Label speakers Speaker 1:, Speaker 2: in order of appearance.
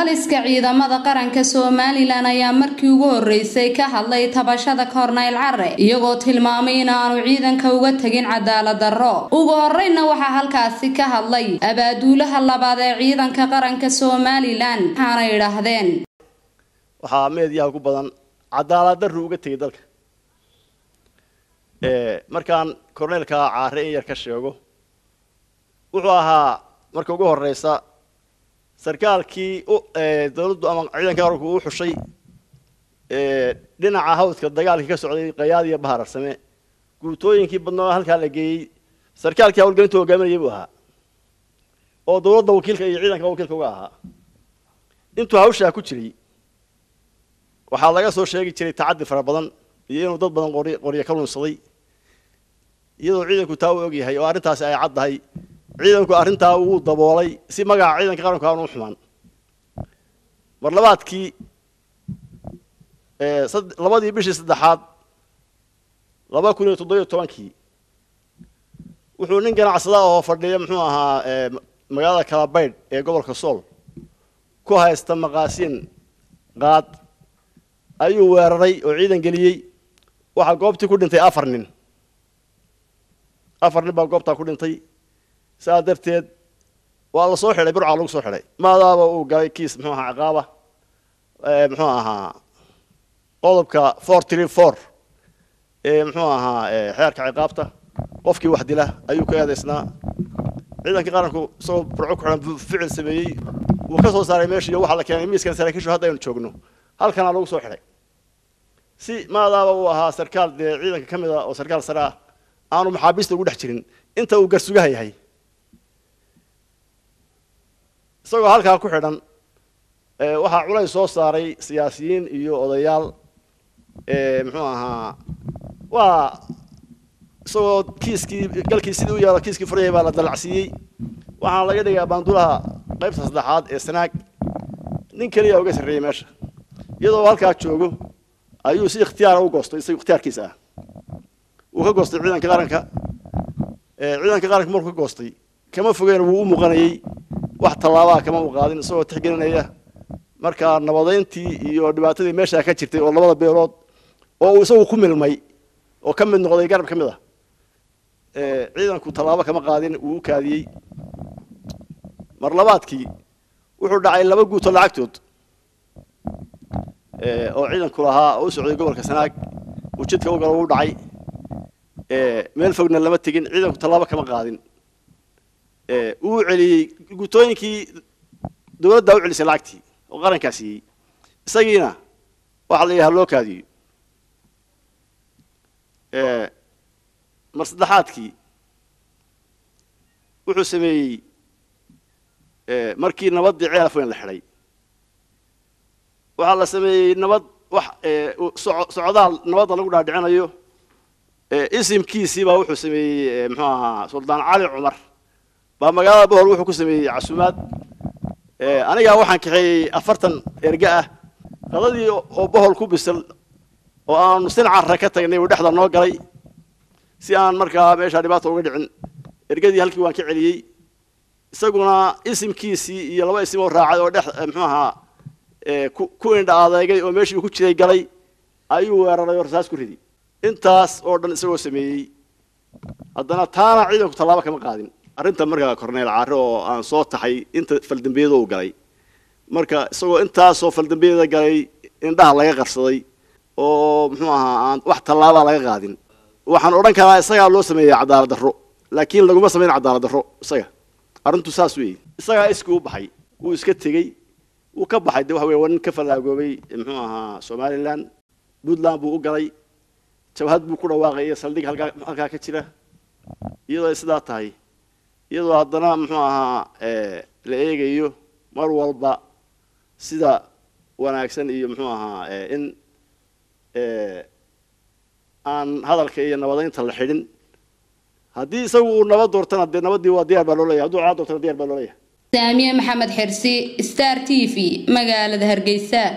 Speaker 1: taliska ciidamada qaranka somalilan ayaa markii ugu horeysay ka hadlay tabashada korneyl care iyagoo tilmaamay in aanu ciidanka uga tegin cadaalad darro ugu horeyna waxaa halkaasi ka hadlay abaaduulaha labaad ee ciidanka qaranka somalilan waxaana idhaahdeen
Speaker 2: waxaa meediyaha ku badan cadaalad darru uga tegay dalka markaan korneylka caare in yar ka sheego wuxuu ahaa marka ugu horeysa sarkaalkii dawladdu ama ciidanka qaranku u xushay dhinaca hawdka dagaalkii ka socday qayaad iyo bahararsame guutooyinkii badnaa halkaa la geeyey sarkaalkii hawlgelinta hogaaminayay buu ahaa oo dawladda wakiilka iyo ciidanka wakiilka uga ahaa intuu hawshaa ku jiray waxaa laga soo sheegi jiray tacaddi fara badan iyo inuu dad badan qor qoryo ka lunsaday iyadoo ciidanku taa u ogyahay oo arrintaasi ay caddahay ciidanku arrintaa wuu daboolay si magaca ciidanka qaranku aanu u xumaan mar labaadkii labadii bishii saddexaad laba kun iyo toddobiyo tobankii wuxuu nin ganacsada oo fadhiya muxuu ahaa magaalada kalabaydh ee gobolka sool ku haysta maqaasiin qaad ayuu weeraray oo ciidan geliyey waxaa goobtii ku dhintay afar nin afar nin baa goobtaa ku dhintay saa darteed waa la soo xidhay burcaa lagu soo xidhay maadaaba uu galay kiis muxuu ahaa ciqaaba muxuu ahaa qodobka four tree four ee muxuu ahaa xeerka ciqaabta qofkii wax dila ayuu ka eedaysnaa ciidanka qaranku isagoo burco ku xidhan ficil sameeyey wuu ka soo saaray meeshii waxaa la keenay miiskan saraakiishu hadda aynu joogno halkanaa lagu soo xidhay si maadaaba uu ahaa sarkaal dee ciidanka ka mid a oo sarkaal sare ah aanu maxaabiista ugu dhex jirin inta uu garsugaha yahay isagoo halkaa ku xidhan waxaa culays soo saaray siyaasiyiin iyo odayaal muxuu ahaa waa isagoo kiiskii galkii sidii u yaalo kiiskii furayay baa la dalacsiiyey waxaana laga dhigaa baandulaha qaybta saddexaad ee sanaag nin keliya uga sarreeyey meesha iyadoo halkaa joogo ayuu si ikhtiyaara u goostay isaga ikhtiyaarkiisa ah wuu ka goostay ciidanka qaranka ciidanka qaranka markuu ka goostay kama fogeyn wuu u muuqanayey wax tallaabaa kama u qaadin isagoo tixgelinaya markaa nabadeyntii iyo dhibaatadii meeshaa ka jirtay oo labada beelood oo uu isagu ku milmay oo ka mid noqday garab ka mid ah ciidanku tallaabo kama qaadin wuu u kaadiyey mar labaadkii wuxuu dhacay laba guuto lacagtood oo ciidanku lahaa oo u socday gobolka sanaag uu jidka u galo u dhacay meel fogna lama tegin ciidanku tallaabo kama qaadin wuu celiyey guutooyinkii dawladdaa u celisay lacagtii oo qarankaa siiyey isagiina waxaa la yidhaha loo kaadiyo mar saddexaadkii wuxuu sameeyey markii nabaddii ceelaf weyn la xidhay waxaa la sameeyey nabad wax socdaal nabadda lagu dhaadhicinayo isimkiisii baa wuxuu sameeyey muxuu ahaa suldaan cali cumar baa magaalada bohol wuxuu ku sameeyey casuumaad anigaa waxaan kaxeeyey afartan erge ah qadadii oo bohol ku bisil oo aanu sincarre ka tagnay uu dhexda noo galay si aan markaa meeshaa dhibaata uga dhicin ergadii halkii waan ka celiyey isaguna isimkiisii iyo laba isim oo raacay oo dhex muxuu ahaa ku indha adeegay oo meeshii uu ku jiray galay ayuu weeraray oo rasaas ku ridi intaas oo dhan isagoo sameeyey haddana taana ciidanku tallaabo kama qaadin arrinta markaa korneyl caare oo aan soo taxay inta faldambiyada uu galay marka isagoo intaasoo faldambiyada galay indhaha laga qarsaday oo muxuu ahaa aan wax tallaabaa laga qaadin waxaan odhan karaa isagaa loo sameeyey cadaalad darro laakiin laguma samayn cadaalad darro isaga arrintu saas weeye isagaa iskii u baxay wuu iska tegey wuu ka baxay de waxa weye waa nin ka fallaagoobay muxuu ahaa somalilan puntland buu u galay jabhad buu ku dhawaaqay iyo saldhig halkaa halkaa ka jira iyadoo ay sidaa tahay iyadoo haddana muxuu ahaa la eegayo mar walba sida wanaagsan iyo muxuu ahaa in aan hadalka iyo nabadeynta la xidhin haddii isagu uu nabad doortana dee nabaddii waa diyaar baa loo leeyahay hadduu caa doortana diyaar baa loo leeyahay
Speaker 1: saamiye maxamed xirsi star t v magaalada hargeysa